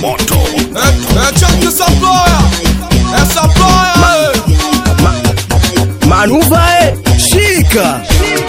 moto É check essa ploia, essa ploia, Manuva e shika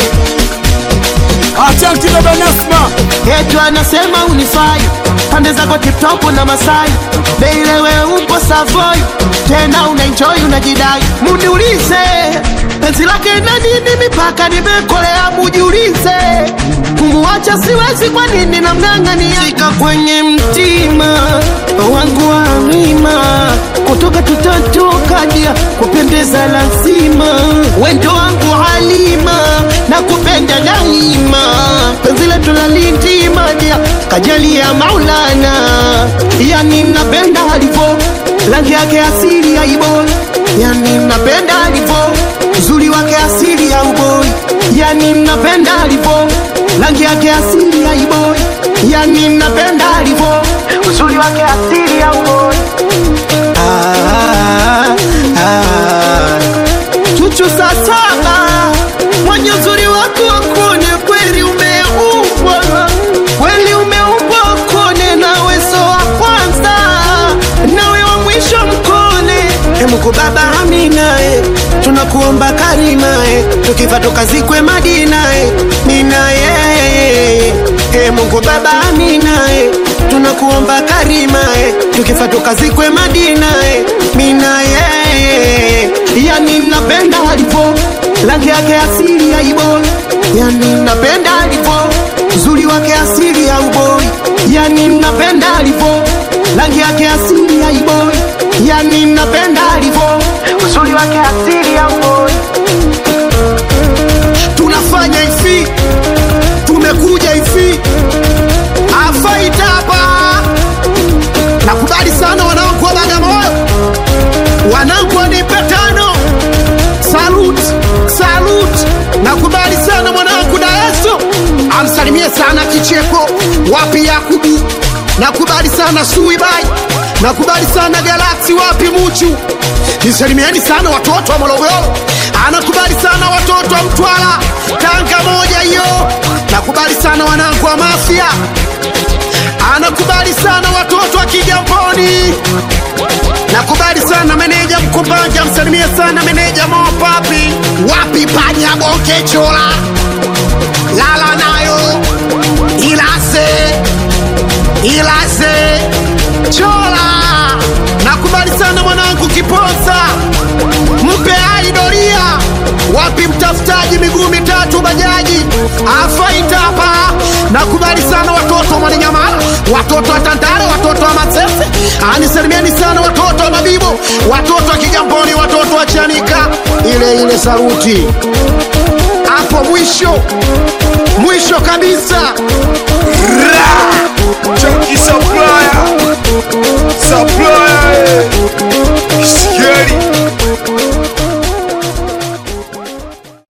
acha kidogo Nasma, Yetu anasema unifai pande zako tiptopu na Masai Beilewe upo Savoy tena unaenjoy unajidai, muniulize penzi lake na nini mipaka nimekolea, mujiulize kumuacha siwezi, kwa nini namng'ang'ania shika kwenye mtima wangu wa mima kutoka tutatoka dia kupendeza lazima wendo wangu halima na kupenda daima penzi letu la lindima dia kajali ya Maulana yani napenda alivo rangi yake asili ya iboi yani napenda alivo uzuri wake asili ya uboi yani napenda alivo rangi yake asili ya iboi yani napenda alivo uzuri wake asili ya uboi ah, ah. Chuchu saa saba mwenye uzuri wako wakone kweli umeumbwa kweli umeumbwa kone nawe so wa kwanza nawe wa mwisho mkone e Mungu Baba amina e tunakuomba karima e tukifa tukazikwe Madina e nina yeye e Mungu Baba amina e tunakuomba karima e tukifa tukazikwe Madina e mina yeye yani napenda alipo rangi yake asili ya iboi yani napenda alipo uzuri wake asili ya uboi yani napenda alipo rangi yake asili ya iboi yani napenda alipo uzuri wake asili ya uboi tunafanya hivi tumekuja hivi afaita hapa nakubali sana wanangu wa Bagamoyo wanangu wanipe tano salut salut nakubali sana mwanangu daeso amsalimie sana kicheko wapi yakubu nakubali sana suibai nakubali sana galaksi wapi muchu nisalimieni sana watoto wa morogoro anakubali sana watoto wa mtwara tanga moja hiyo nakubali sana wanangu wa mafia anakubali sana watoto wa kigamboni nakubali sana meneja mkumbanja msalimie sana meneja mopapi wapi panya boke chola lala nayo ilase ilase chola nakubali sana mwanangu kiponza mpe aidoria wapi mtafutaji miguu mitatu bajaji afaita hapa nakubali sana watoto wa mwananyamala watoto wa tandale watoto wa masese anisalimieni sana watoto wa mabibo watoto wa kigamboni watoto wa chanika ile ile saruti hapo mwisho mwisho kabisa